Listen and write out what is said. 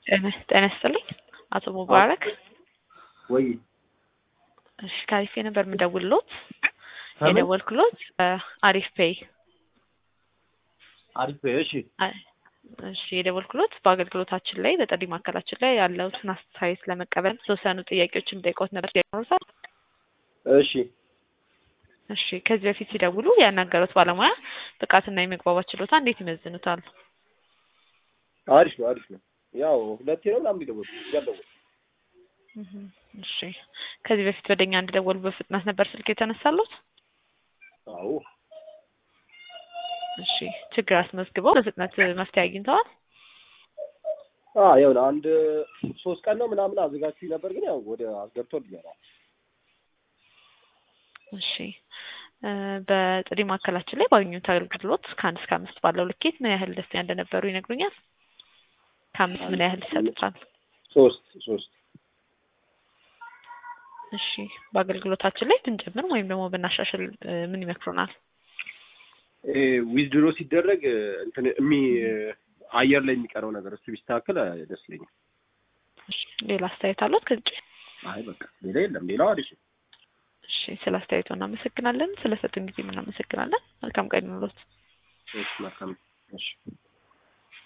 ጤና ይስጥልኝ አቶ ሙባረክ። ወይ እሺ ከአሪፍ ፔይ ነበር የምደውልሎት ከምን? የደወልኩሎት አሪፍ ፔይ አሪፍ እሺ እሺ የደወልኩሎት በአገልግሎታችን ላይ በጥሪ ማዕከላችን ላይ ያለውትን አስተያየት ለመቀበል የተወሰኑ ጥያቄዎችን ጠይቆት ነበር ይኖሩታል? እሺ እሺ ከዚህ በፊት ሲደውሉ ያናገሩት ባለሙያ ብቃትና የመግባባት ችሎታ እንዴት ይመዝኑታል? አሪፍ ነው አሪፍ ነው። ያው ሁለቴ ነው ምናምን ሊደወል ያለው እህ እሺ ከዚህ በፊት ወደኛ እንዲደወሉ በፍጥነት ነበር ስልክ የተነሳሉት? አዎ እሺ ችግር አስመዝግበው በፍጥነት መፍትሄ አግኝተዋል? አ ያው አንድ ሶስት ቀን ነው ምናምን አዘጋጅቼ ነበር፣ ግን ያው ወደ አስገብቶልኛል። እሺ እ በጥሪ ማዕከላችን ላይ ባገኙት አገልግሎት ከአንድ እስከ አምስት ባለው ልኬት ምን ያህል ደስተኛ እንደነበሩ ይነግሩኛል? ከአምስት ምን ያህል ይሰጡታል? ሶስት ሶስት እሺ በአገልግሎታችን ላይ ብንጨምር ወይም ደግሞ ብናሻሽል እ ምን ይመክሩናል? ዊዝድሮ ሲደረግ እንትን እሚ አየር ላይ የሚቀረው ነገር እሱ ቢስተካከል ደስ ይለኛል። እሺ ሌላ አስተያየት አሉት ከዚህ ውጪ? አይ በቃ ሌላ የለም። ሌላው አሪፍ ነው። እሺ ስለ አስተያየቱ እናመሰግናለን። ስለ ሰጡን ጊዜ እናመሰግናለን። መልካም ቀን ይኑሮት። እሺ መልካም እሺ